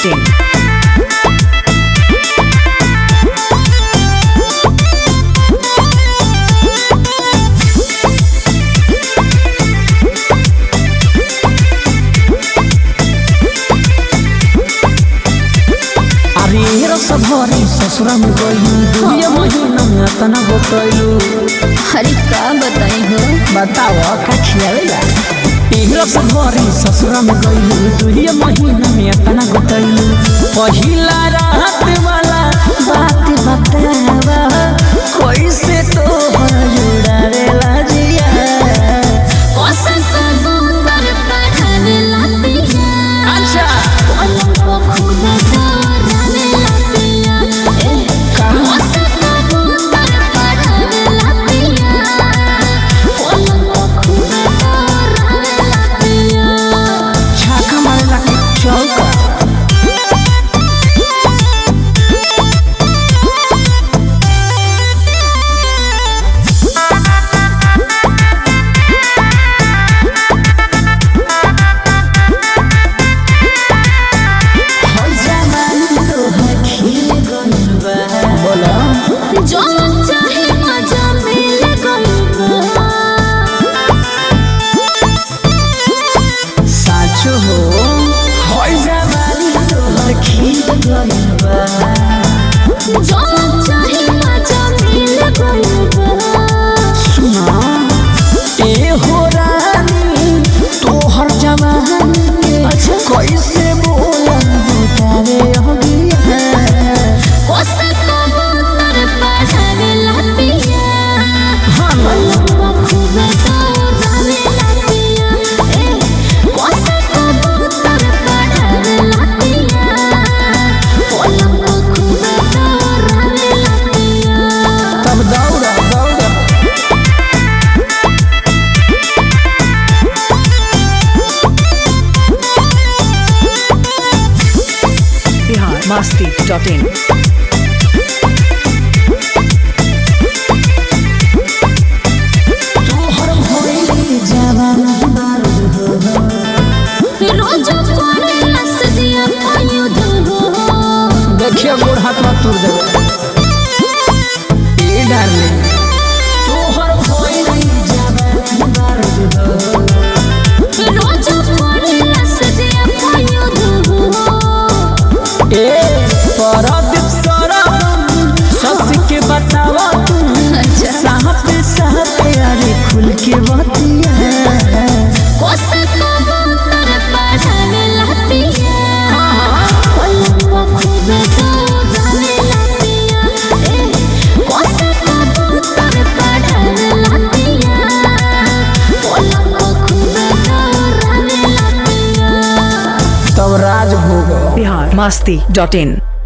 biharmasti.in. अरे रस भरी ससुरा में गइलू दुनिया महीना में तना गोटैलू अरे का बताई हो बताव का खियावेला रस भरी ससुरा में गइलू दुनिया महीना में तना गोटैलू पहिला रात वाला बात बतावा कैसे तो जुड़ावेला जिया कौशल कबूतर पढ़ावे लातिया अच्छा पलंग को खुद दौड़ावे लातिया ए कौशल कबूतर पढ़ावे लातिया पलंग को खुद दौड़ावे लातिया छाका मारला के चौका बोला जो चाहे मजा मिल गइबा साचो हो होई जवानी तोहर खिल गइल बा जो चाहे मजा मिल गइबा सुना ए हो रानी तोहर जवानी के कैसे बोलन बुतावे अगिया कोसा कबूतर पढ़ावे लातिया हाँ पलंग खूब दौड़ावे लातिया ए कोसा कबूतर पढ़ावे लातिया पलंग खूब दौड़ावे लातिया तब दौड़ा दौड़ा biharmasti.in. तोहर भइल जवानी बारूद हो रोज करे हंस दिया आयुध हो देखिए गोड़ हाथ में तुर देवे ए डार्लिंग तोहर भइल जवानी बारूद हो रोज करे हंस दिया आयुध हो ए परदीप सरम सस के बतावा तू अच्छा। साहब साहब अरे खुल के बतिया कोसा कबूतर पढ़ावे लातिया पलंग खूब दौड़ावे लातिया ए कोसा कबूतर पढ़ावे लातिया पलंग खूब दौड़ावे लातिया तब राज भोग biharmasti.in.